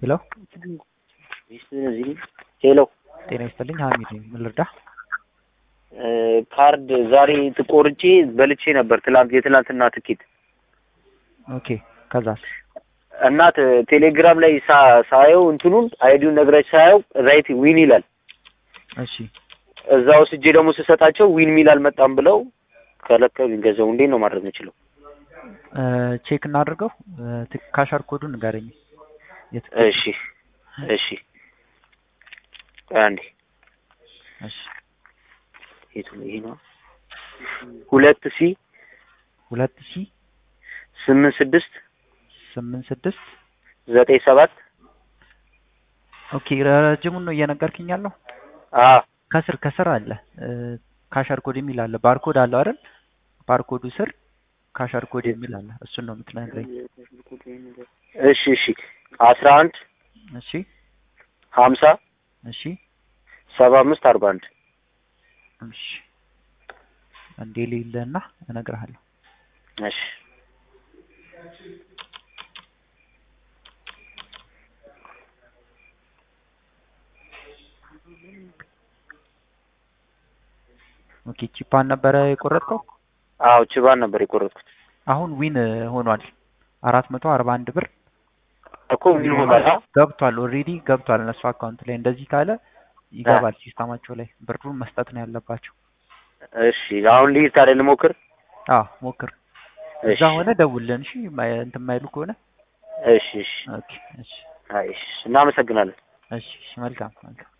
ሄሎ ሄሎ ጤና ይስጥልኝ ሀሚድ ነኝ። ምን ልርዳ? ካርድ ዛሬ ትቆርጬ በልቼ ነበር ትላንት የትላንትና ትኬት ኦኬ ከዛስ? እና ት- ቴሌግራም ላይ ሳ- ሳየው እንትኑን አይዲውን ነግረች ሳየው ራይት ዊን ይላል። እሺ እዛ ወስጄ ደግሞ ስሰጣቸው ዊን ሚል አልመጣም ብለው ከለከሉኝ። ገንዘቡ እንዴት ነው ማድረግ የምችለው? እ፣ ቼክ እናድርገው። እ፣ ት- ካሻር ኮዱን ንገረኝ። የትኬት እሺ እሺ ቆይ አንዴ እሺ የቱ ነው? ይሄ ነው ሁለት ሲ ሁለት ሺ ስምንት ስድስት ስምንት ስድስት ዘጠኝ ሰባት ኦኬ ረጅሙን ነው እየነገርክኝ ያለው። አ ከስር ከስር አለ እ፣ ካሻር ኮድ የሚል አለ። ባርኮድ አለው አይደል? ባርኮዱ ስር ካሻር ኮድ የሚል አለ። እሱን ነው የምትነግረኝ። እሺ እሺ አስራ አንድ እሺ ሀምሳ እሺ ሰባ አምስት አርባ አንድ እሺ እንዴ ሌለና እነግርሃለሁ። እሺ ኦኬ ቺፓን ነበረ የቆረጥከው? አዎ ችባን ነበር የቆረጥኩት አሁን ዊን ሆኗል። አራት መቶ አርባ አንድ ብር እኮ ዊን ሆኗል። አ? ገብቷል። ኦልሬዲ ገብቷል እነሱ አካውንት ላይ። እንደዚህ ካለ ይገባል ሲስተማቸው ላይ። ብሩን መስጠት ነው ያለባቸው። እሺ አሁን ልሂድ ታዲያ ልሞክር። አዎ ሞክር። እሺ እዛ ሆነ ደውልልን። እሺ ማይ- እንትን የማይሉ ከሆነ እሺ እሺ ኦኬ። እሺ አይ እሺ እናመሰግናለን። እሺ እሺ፣ መልካም መልካም